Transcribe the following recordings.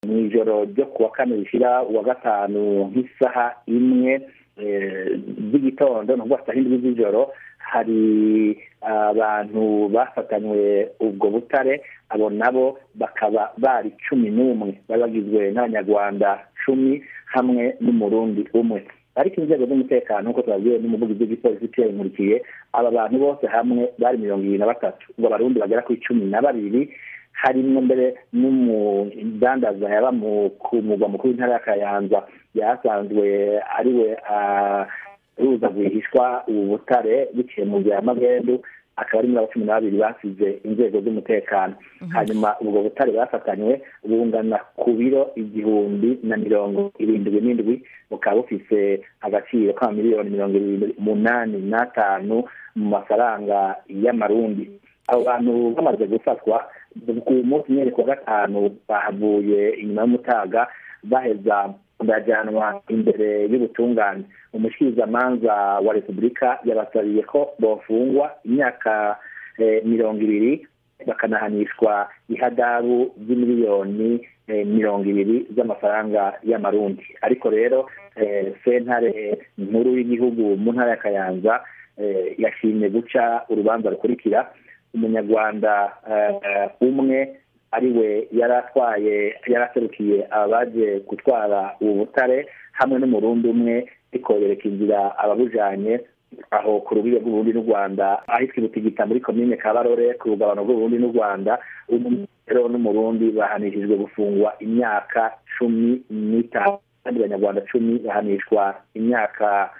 mu ijoro ryo kuwa kane rishyira uwa gatanu nk'isaha imwe z'igitondo ni ukuvuga saa indwi z'ijoro hari abantu bafatanywe ubwo butare abo nabo bakaba bari cumi n'umwe bari bagizwe n'abanyarwanda cumi hamwe n'umurundi umwe ariko inzego z'umutekano nk'uko tubabwiwe n'umuvugizi w'igipolisi pierre nkurikiye aba bantu bose hamwe bari mirongo ibiri na batatu ubwo abarundi bagera kuri cumi na babiri harimo mbere n'umudandaza yaba ku mugwa mukuru w'intara ya kayanza yasanzwe ariwe ruza rwihishwa ubu butare biciye mu nzira y'amagendu akaba ari muri abo cumi na babiri basize inzego z'umutekano hanyuma ubwo butare bafatanywe bungana ku biro igihumbi na mirongo irindwi n'indwi bukaba bufise agaciro ka miliyoni mirongo irindwi umunani n'atanu mu mafaranga y'amarundi abo bantu bamaze gufatwa ku munsi nyine kuwa gatanu bahavuye inyuma y'umutaga baheza bajyanwa imbere y'ubutungane umushikirizamanza wa repubulika yabasabiye ko bofungwa imyaka mirongo ibiri bakanahanishwa ihadabu ry'imiliyoni mirongo ibiri z'amafaranga y'amarundi ariko rero sentare nkuru y'igihugu mu ntara ya kayanza yashimye guca urubanza rukurikira umunyarwanda umwe ariwe yari atwaye yari aserukiye abaje gutwara ubu butare hamwe n'umurundi umwe ariko yereka inzira ababujanye aho ku rubibe rw'uburundi n'u rwanda ahitwa ibutigita muri komine kabarore ku rugabano rw'uburundi n'u rwanda rero n'umurundi bahanishijwe gufungwa imyaka cumi n'itanu kandi abanyarwanda cumi bahanishwa imyaka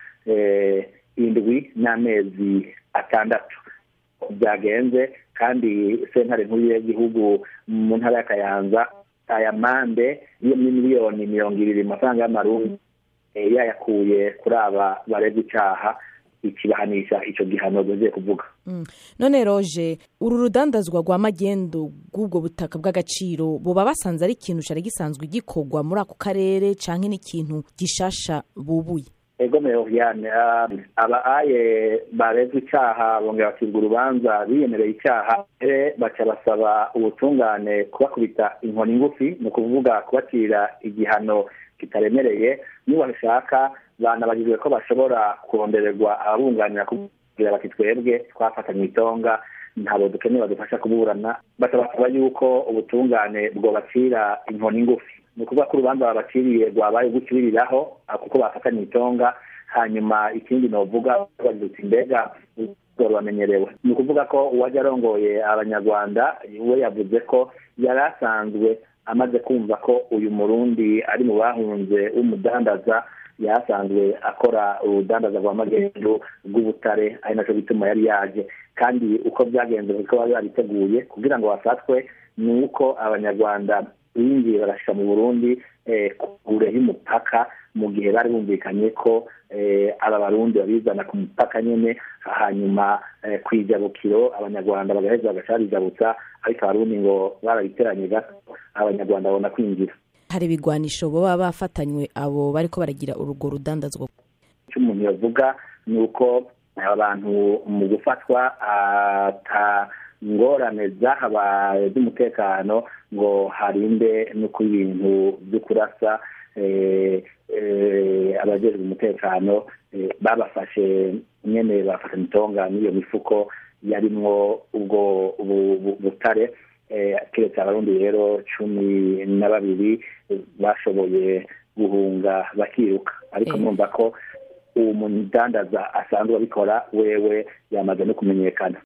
indwi n'amezi atandatu byagenze kandi sentare nkuru y'igihugu mu ntara ya kayanza aya mande yo muri miliyoni mirongo ibiri mu mafaranga y'amarundi yayakuye kuri aba barebwa icyaha ikibahanisha icyo gihano dugiye kuvuga none roje uru rudandazwa rwa magendu rw'ubwo butaka bw'agaciro buba basanze ari ikintu cyari gisanzwe gikorwa muri ako karere cyangwa n'ikintu gishasha bubuye ego meroviyane aba aye barezwe icyaha bongera bakirwa urubanza biyemereye icyaha baca basaba ubutungane kubakubita inkoni ngufi ni ukuvuga kubacira igihano kitaremereye niba bashaka banabajijwe ko bashobora kurondererwa ababunganira kugira bati twebwe twafatanywe itonga ntabwo dukeneye badufasha kuburana basaba yuko ubutungane bwobacira inkoni ngufi ni ukuvuga ko urubanza babaciriye rwabaye gukibiriraho kuko bafatanye itonga hanyuma ikindi novuga bagirutse imbega bamenyerewe ni ukuvuga ko uwajya arongoye abanyarwanda we yavuze ko yari asanzwe amaze kumva ko uyu murundi ari mu bahunze w'umudandaza yasanzwe akora urudandaza rwa magendu rw'ubutare ari nacyo gituma yari yaje kandi uko byagenze kuko bari babiteguye kugira ngo bafatwe ni uko abanyarwanda binjiye barashyira mu burundi kure y'umupaka mu gihe bari bumvikanye ko aba barundi babizana ku mupaka nyine hanyuma ku ijabukiro abanyarwanda bagaheza bagaca babijabutsa ariko abarundi ngo barabiteranye gato abanyarwanda babona kwinjira hari ibigwanisho baba bafatanywe abo bariko baragira urwo rudandazwa icyo umuntu yavuga ni uko abantu mu gufatwa ata ngorane zahabaye z'umutekano ngo harinde no ku bintu byo kurasa abajejwe umutekano babafashe nyene bafata mitonga n'iyo mifuko yarimwo ubwo butare keretse abarundi rero cumi na babiri bashoboye guhunga bakiruka ariko mwumva ko uwo mudandaza asanzwe abikora wewe yamaze no kumenyekana